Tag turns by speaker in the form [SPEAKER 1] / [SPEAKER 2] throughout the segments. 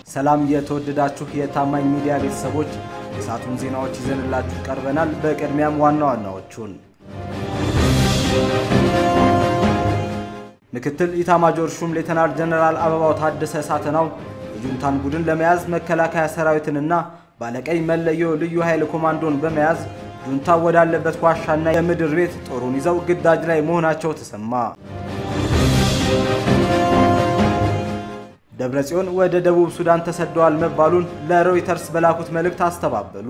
[SPEAKER 1] ሰላም የተወደዳችሁ የታማኝ ሚዲያ ቤተሰቦች የሰዓቱን ዜናዎች ይዘንላችሁ ቀርበናል። በቅድሚያም ዋና ዋናዎቹን ምክትል ኢታማጆር ሹም ሌተናል ጀነራል አበባው ታደሰ ሳተናው የጁንታን ቡድን ለመያዝ መከላከያ ሰራዊትንና ባለቀይ መለዮ ልዩ ኃይል ኮማንዶን በመያዝ ጁንታ ወዳለበት ዋሻና የምድር ቤት ጦሩን ይዘው ግዳጅ ላይ መሆናቸው ተሰማ። ደብረ ጽዮን ወደ ደቡብ ሱዳን ተሰደዋል መባሉን ለሮይተርስ በላኩት መልእክት አስተባበሉ።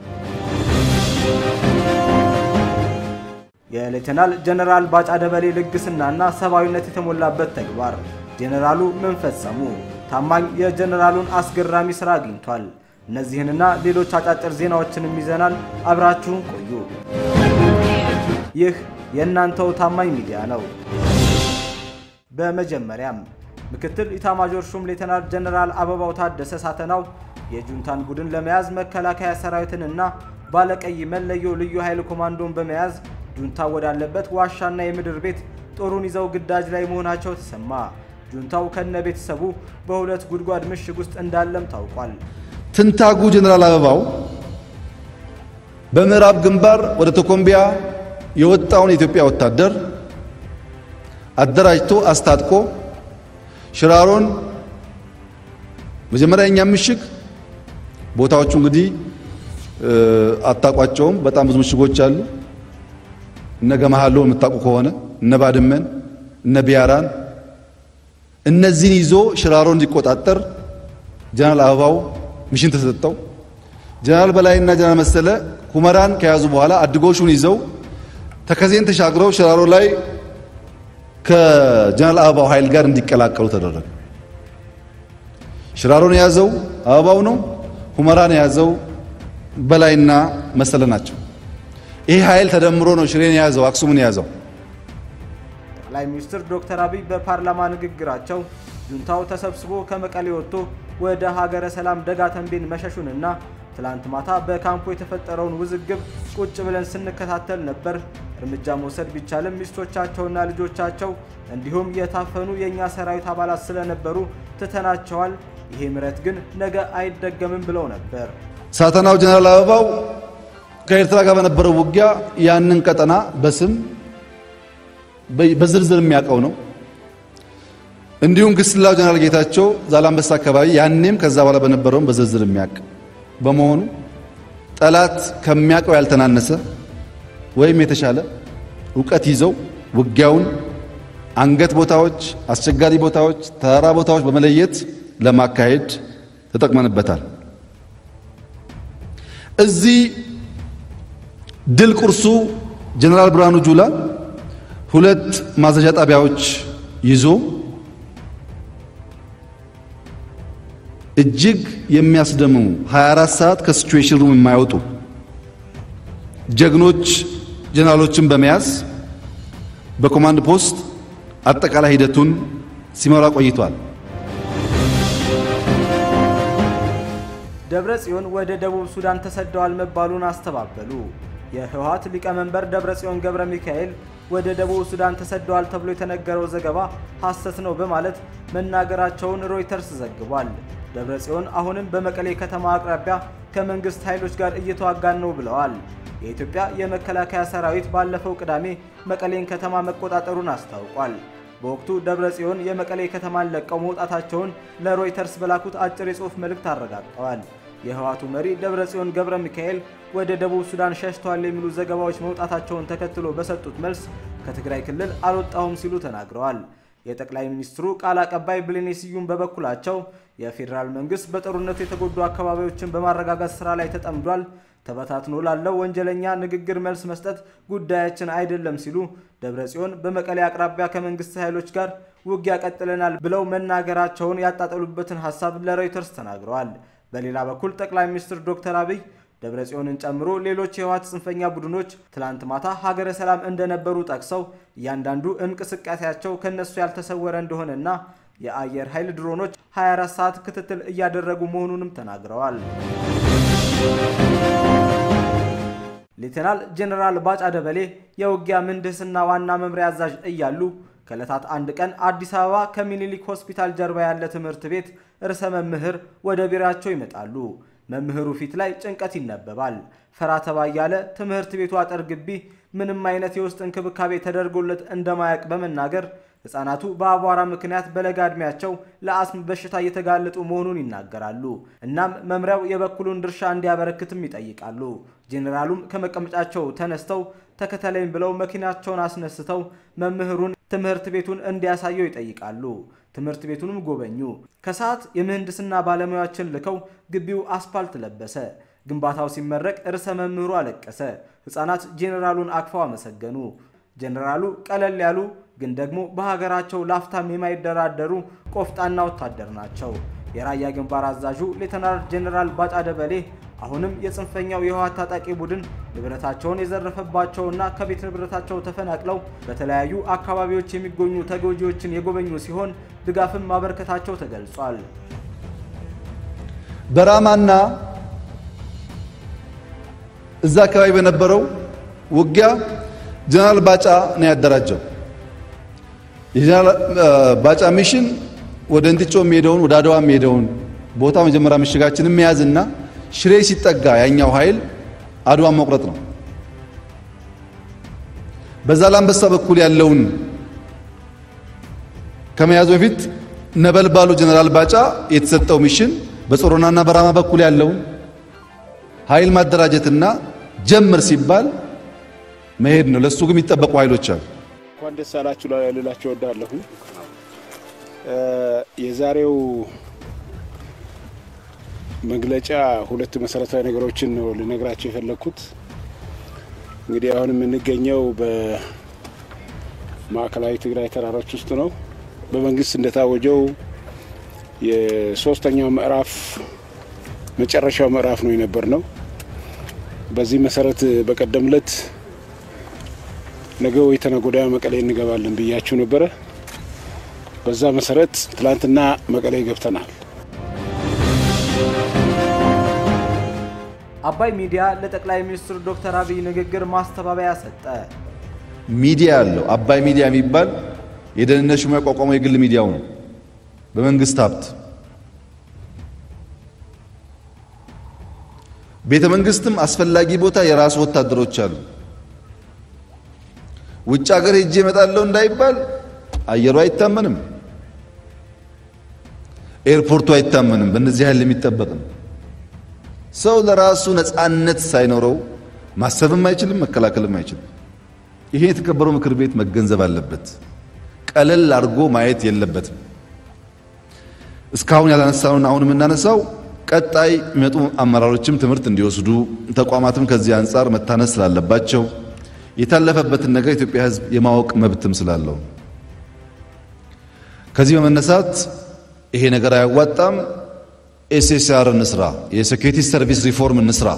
[SPEAKER 1] የሌተናል ጀነራል ባጫ ደበሌ ልግስናና ሰብአዊነት የተሞላበት ተግባር ጄኔራሉ ምን ፈጸሙ? ታማኝ የጀነራሉን አስገራሚ ሥራ አግኝቷል። እነዚህንና ሌሎች አጫጭር ዜናዎችንም ይዘናል። አብራችሁን ቆዩ። ይህ የእናንተው ታማኝ ሚዲያ ነው። በመጀመሪያም ምክትል ኢታማጆር ሹም ሌተናል ጀነራል አበባው ታደሰ ሳተናው የጁንታን ቡድን ለመያዝ መከላከያ ሰራዊትንና ባለቀይ መለዮ ልዩ ኃይል ኮማንዶን በመያዝ ጁንታ ወዳለበት ዋሻና የምድር ቤት ጦሩን ይዘው ግዳጅ ላይ መሆናቸው ተሰማ። ጁንታው ከነ ቤተሰቡ በሁለት ጉድጓድ ምሽግ ውስጥ እንዳለም ታውቋል።
[SPEAKER 2] ትንታጉ ጀነራል አበባው በምዕራብ ግንባር ወደ ቶኮምቢያ የወጣውን የኢትዮጵያ ወታደር አደራጅቶ አስታጥቆ ሽራሮን መጀመሪያ የኛ ምሽግ ቦታዎቹ እንግዲህ አታቋቸውም። በጣም ብዙ ምሽጎች አሉ። እነ ገመሃሎ የምታውቁ ከሆነ እነ ባድመን፣ እነ ቢያራን እነዚህን ይዞ ሽራሮን እንዲቆጣጠር ጀነራል አበባው ሚሽን ተሰጠው። ጀነራል በላይና ጀነራል መሰለ ሁመራን ከያዙ በኋላ አድጎሹን ይዘው ተከዜን ተሻግረው ሽራሮ ላይ ከጀነራል አበባው ኃይል ጋር እንዲቀላቀሉ ተደረገ። ሽራሮን የያዘው አበባው ነው። ሁመራን የያዘው በላይና መሰለ ናቸው። ይህ ኃይል ተደምሮ ነው ሽሬን የያዘው አክሱምን የያዘው።
[SPEAKER 1] ጠቅላይ ሚኒስትር ዶክተር አብይ በፓርላማ ንግግራቸው ጁንታው ተሰብስቦ ከመቀሌ ወጥቶ ወደ ሀገረ ሰላም ደጋ ተንቤን መሸሹንና ትላንት ማታ በካምፑ የተፈጠረውን ውዝግብ ቁጭ ብለን ስንከታተል ነበር። እርምጃ መውሰድ ቢቻልም ሚስቶቻቸውና ልጆቻቸው እንዲሁም የታፈኑ የእኛ ሰራዊት አባላት ስለነበሩ ትተናቸዋል። ይሄ ምረት ግን ነገ አይደገምም ብለው ነበር።
[SPEAKER 2] ሳተናው ጀነራል አበባው ከኤርትራ ጋር በነበረው ውጊያ ያንን ቀጠና በስም በዝርዝር የሚያውቀው ነው። እንዲሁም ግስላው ጀነራል ጌታቸው ዛላንበሳ አካባቢ ያኔም ከዛ በኋላ በነበረውም በዝርዝር የሚያውቅ በመሆኑ ጠላት ከሚያውቀው ያልተናነሰ ወይም የተሻለ እውቀት ይዘው ውጊያውን አንገት ቦታዎች፣ አስቸጋሪ ቦታዎች፣ ተራራ ቦታዎች በመለየት ለማካሄድ ተጠቅመንበታል። እዚህ ድል ቁርሱ ጀነራል ብርሃኑ ጁላ ሁለት ማዘዣ ጣቢያዎች ይዞ እጅግ የሚያስደምሙ 24 ሰዓት ከሲቹዌሽን ሩም የማይወጡ ጀግኖች ጀነራሎችን በመያዝ በኮማንድ ፖስት አጠቃላይ ሂደቱን ሲመራ ቆይቷል።
[SPEAKER 1] ደብረ ጽዮን ወደ ደቡብ ሱዳን ተሰደዋል መባሉን አስተባበሉ። የህወሓት ሊቀመንበር ደብረ ጽዮን ገብረ ሚካኤል ወደ ደቡብ ሱዳን ተሰደዋል ተብሎ የተነገረው ዘገባ ሐሰት ነው በማለት መናገራቸውን ሮይተርስ ዘግቧል። ደብረ ጽዮን አሁንም በመቀሌ ከተማ አቅራቢያ ከመንግስት ኃይሎች ጋር እየተዋጋን ነው ብለዋል። የኢትዮጵያ የመከላከያ ሰራዊት ባለፈው ቅዳሜ መቀሌን ከተማ መቆጣጠሩን አስታውቋል። በወቅቱ ደብረ ጽዮን የመቀሌ ከተማን ለቀው መውጣታቸውን ለሮይተርስ በላኩት አጭር የጽሑፍ መልእክት አረጋግጠዋል። የህወሓቱ መሪ ደብረ ጽዮን ገብረ ሚካኤል ወደ ደቡብ ሱዳን ሸሽተዋል የሚሉ ዘገባዎች መውጣታቸውን ተከትሎ በሰጡት መልስ ከትግራይ ክልል አልወጣሁም ሲሉ ተናግረዋል። የጠቅላይ ሚኒስትሩ ቃል አቀባይ ብሌኔ ስዩም በበኩላቸው የፌዴራል መንግስት በጦርነቱ የተጎዱ አካባቢዎችን በማረጋጋት ስራ ላይ ተጠምዷል፣ ተበታትኖ ላለው ወንጀለኛ ንግግር መልስ መስጠት ጉዳያችን አይደለም ሲሉ ደብረ ጽዮን በመቀሌ አቅራቢያ ከመንግስት ኃይሎች ጋር ውጊያ ቀጥለናል ብለው መናገራቸውን ያጣጠሉበትን ሀሳብ ለሮይተርስ ተናግረዋል። በሌላ በኩል ጠቅላይ ሚኒስትር ዶክተር አብይ ደብረ ጽዮንን ጨምሮ ሌሎች የህወሓት ጽንፈኛ ቡድኖች ትላንት ማታ ሀገረ ሰላም እንደነበሩ ጠቅሰው እያንዳንዱ እንቅስቃሴያቸው ከነሱ ያልተሰወረ እንደሆነና የአየር ኃይል ድሮኖች 24 ሰዓት ክትትል እያደረጉ መሆኑንም ተናግረዋል። ሌተናል ጄኔራል ባጫ ደበሌ የውጊያ ምህንድስና ዋና መምሪያ አዛዥ እያሉ ከዕለታት አንድ ቀን አዲስ አበባ ከሚኒሊክ ሆስፒታል ጀርባ ያለ ትምህርት ቤት ርዕሰ መምህር ወደ ቢሯቸው ይመጣሉ። መምህሩ ፊት ላይ ጭንቀት ይነበባል። ፈራ ተባ እያለ ትምህርት ቤቱ አጥር ግቢ ምንም አይነት የውስጥ እንክብካቤ ተደርጎለት እንደማያውቅ በመናገር ሕፃናቱ በአቧራ ምክንያት በለጋ ዕድሜያቸው ለአስም በሽታ እየተጋለጡ መሆኑን ይናገራሉ። እናም መምሪያው የበኩሉን ድርሻ እንዲያበረክትም ይጠይቃሉ። ጄኔራሉም ከመቀመጫቸው ተነስተው ተከተለኝ ብለው መኪናቸውን አስነስተው መምህሩን ትምህርት ቤቱን እንዲያሳየው ይጠይቃሉ። ትምህርት ቤቱንም ጎበኙ። ከሰዓት የምህንድስና ባለሙያዎችን ልከው ግቢው አስፓልት ለበሰ። ግንባታው ሲመረቅ ርዕሰ መምህሩ አለቀሰ። ሕፃናት ጄኔራሉን አቅፈው አመሰገኑ። ጄኔራሉ ቀለል ያሉ ግን ደግሞ በሀገራቸው ላፍታም የማይደራደሩ ቆፍጣና ወታደር ናቸው። የራያ ግንባር አዛዡ ሌተናል ጄኔራል ባጫ ደበሌ አሁንም የጽንፈኛው የህወሓት ታጣቂ ቡድን ንብረታቸውን የዘረፈባቸውና ከቤት ንብረታቸው ተፈናቅለው በተለያዩ አካባቢዎች የሚገኙ ተጎጂዎችን የጎበኙ ሲሆን ድጋፍም ማበርከታቸው ተገልጿል።
[SPEAKER 2] በራማና እዛ አካባቢ በነበረው ውጊያ ጀነራል ባጫ ነው ያደራጀው። የጀነራል ባጫ ሚሽን ወደ እንጥጮ የሚሄደውን ወደ አድዋ የሚሄደውን ቦታ መጀመሪያ ምሽጋችንን መያዝና ሽሬ ሲጠጋ ያኛው ኃይል አድዋን መቁረጥ ነው። በዛ ላንበሳ በኩል ያለውን ከመያዙ በፊት ነበልባሉ ጀነራል ባጫ የተሰጠው ሚሽን በጾሮናና በራማ በኩል ያለውን ኃይል ማደራጀትና ጀምር ሲባል መሄድ ነው። ለሱ ግን የሚጠበቁ ኃይሎች አሉ።
[SPEAKER 3] እንኳን ደስ አላችሁ ልላችሁ እወዳለሁ። የዛሬው መግለጫ ሁለት መሰረታዊ ነገሮችን ነው ልነግራቸው የፈለግኩት። እንግዲህ አሁን የምንገኘው በማዕከላዊ ትግራይ ተራሮች ውስጥ ነው። በመንግስት እንደታወጀው የሶስተኛው ምዕራፍ መጨረሻው ምዕራፍ ነው የነበር ነው። በዚህ መሰረት በቀደም ዕለት ነገ ወይ ተነገ ወዲያ መቀሌ እንገባለን ብያችሁ ነበረ። በዛ መሰረት ትላንትና መቀሌ ገብተናል።
[SPEAKER 1] አባይ ሚዲያ ለጠቅላይ ሚኒስትሩ ዶክተር አብይ ንግግር ማስተባበያ ሰጠ።
[SPEAKER 2] ሚዲያ ያለው አባይ ሚዲያ የሚባል የደህንነት ሹም ያቋቋመው የግል ሚዲያው ነው በመንግስት ሀብት። ቤተ መንግስትም አስፈላጊ ቦታ የራሱ ወታደሮች አሉ። ውጭ ሀገር ሄጄ እመጣለሁ እንዳይባል አየሩ አይታመንም፣ ኤርፖርቱ አይታመንም። በእነዚህ ኃይል የሚጠበቅ ነው። ሰው ለራሱ ነፃነት ሳይኖረው ማሰብም አይችልም፣ መከላከልም አይችልም። ይሄ የተከበረው ምክር ቤት መገንዘብ አለበት። ቀለል አድርጎ ማየት የለበትም። እስካሁን ያላነሳውን አሁን የምናነሳው ቀጣይ የሚመጡ አመራሮችም ትምህርት እንዲወስዱ ተቋማትም ከዚህ አንጻር መታነስ ስላለባቸው የታለፈበትን ነገር የኢትዮጵያ ሕዝብ የማወቅ መብትም ስላለው ከዚህ በመነሳት ይሄ ነገር አያዋጣም፣ ኤስኤስአር እንስራ፣ የሴኩሪቲ ሰርቪስ ሪፎርም እንስራ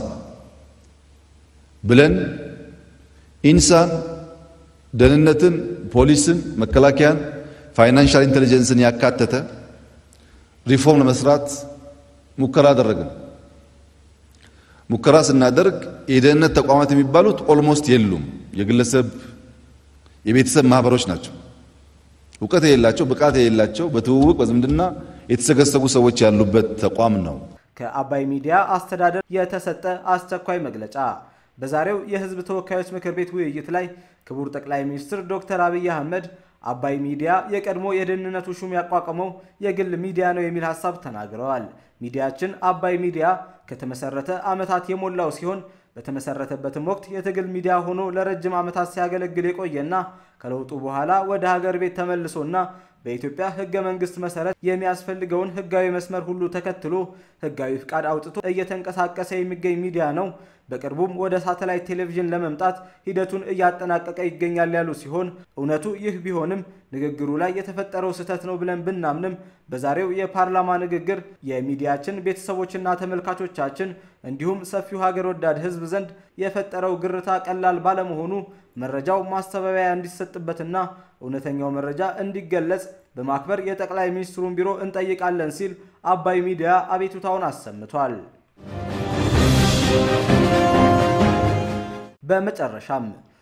[SPEAKER 2] ብለን ኢንሳን፣ ደህንነትን፣ ፖሊስን፣ መከላከያን፣ ፋይናንሻል ኢንቴሊጀንስን ያካተተ ሪፎርም ለመስራት ሙከራ አደረግን። ሙከራ ስናደርግ የደህንነት ተቋማት የሚባሉት ኦልሞስት የሉም። የግለሰብ የቤተሰብ ማህበሮች ናቸው። እውቀት የሌላቸው ብቃት የሌላቸው በትውውቅ በዝምድና የተሰገሰጉ ሰዎች ያሉበት ተቋም ነው።
[SPEAKER 1] ከአባይ ሚዲያ አስተዳደር የተሰጠ አስቸኳይ መግለጫ። በዛሬው የህዝብ ተወካዮች ምክር ቤት ውይይት ላይ ክቡር ጠቅላይ ሚኒስትር ዶክተር አብይ አህመድ አባይ ሚዲያ የቀድሞ የደህንነቱ ሹም ያቋቋመው የግል ሚዲያ ነው የሚል ሀሳብ ተናግረዋል። ሚዲያችን አባይ ሚዲያ ከተመሰረተ ዓመታት የሞላው ሲሆን በተመሰረተበትም ወቅት የትግል ሚዲያ ሆኖ ለረጅም ዓመታት ሲያገለግል የቆየና ከለውጡ በኋላ ወደ ሀገር ቤት ተመልሶና በኢትዮጵያ ህገ መንግስት መሰረት የሚያስፈልገውን ህጋዊ መስመር ሁሉ ተከትሎ ህጋዊ ፍቃድ አውጥቶ እየተንቀሳቀሰ የሚገኝ ሚዲያ ነው። በቅርቡም ወደ ሳተላይት ቴሌቪዥን ለመምጣት ሂደቱን እያጠናቀቀ ይገኛል ያሉ ሲሆን እውነቱ ይህ ቢሆንም ንግግሩ ላይ የተፈጠረው ስህተት ነው ብለን ብናምንም በዛሬው የፓርላማ ንግግር የሚዲያችን ቤተሰቦችና ተመልካቾቻችን እንዲሁም ሰፊው ሀገር ወዳድ ህዝብ ዘንድ የፈጠረው ግርታ ቀላል ባለመሆኑ መረጃው ማስተባበያ እንዲሰጥበትና እውነተኛው መረጃ እንዲገለጽ በማክበር የጠቅላይ ሚኒስትሩን ቢሮ እንጠይቃለን ሲል አባይ ሚዲያ አቤቱታውን አሰምቷል። በመጨረሻም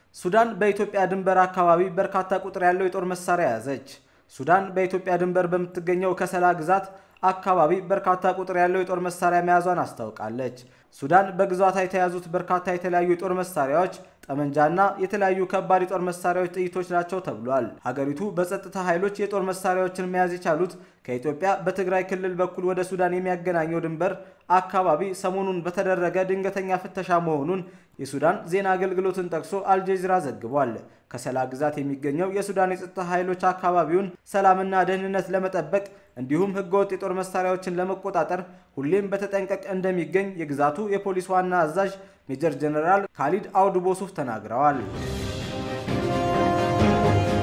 [SPEAKER 1] ሱዳን በኢትዮጵያ ድንበር አካባቢ በርካታ ቁጥር ያለው የጦር መሳሪያ ያዘች። ሱዳን በኢትዮጵያ ድንበር በምትገኘው ከሰላ ግዛት አካባቢ በርካታ ቁጥር ያለው የጦር መሳሪያ መያዟን አስታውቃለች። ሱዳን በግዛቷ የተያዙት በርካታ የተለያዩ የጦር መሳሪያዎች ጠመንጃና የተለያዩ ከባድ የጦር መሳሪያዎች ጥይቶች ናቸው ተብሏል። ሀገሪቱ በጸጥታ ኃይሎች የጦር መሳሪያዎችን መያዝ የቻሉት ከኢትዮጵያ በትግራይ ክልል በኩል ወደ ሱዳን የሚያገናኘው ድንበር አካባቢ ሰሞኑን በተደረገ ድንገተኛ ፍተሻ መሆኑን የሱዳን ዜና አገልግሎትን ጠቅሶ አልጀዚራ ዘግቧል። ከሰላ ግዛት የሚገኘው የሱዳን የጸጥታ ኃይሎች አካባቢውን ሰላምና ደህንነት ለመጠበቅ እንዲሁም ህገወጥ የጦር መሳሪያዎችን ለመቆጣጠር ሁሌም በተጠንቀቅ እንደሚገኝ የግዛቱ የፖሊስ ዋና አዛዥ ሜጀር ጀነራል ካሊድ አውድ ቦሱፍ ተናግረዋል።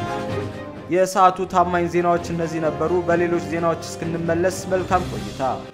[SPEAKER 1] የሰዓቱ ታማኝ ዜናዎች እነዚህ ነበሩ። በሌሎች ዜናዎች እስክንመለስ መልካም ቆይታ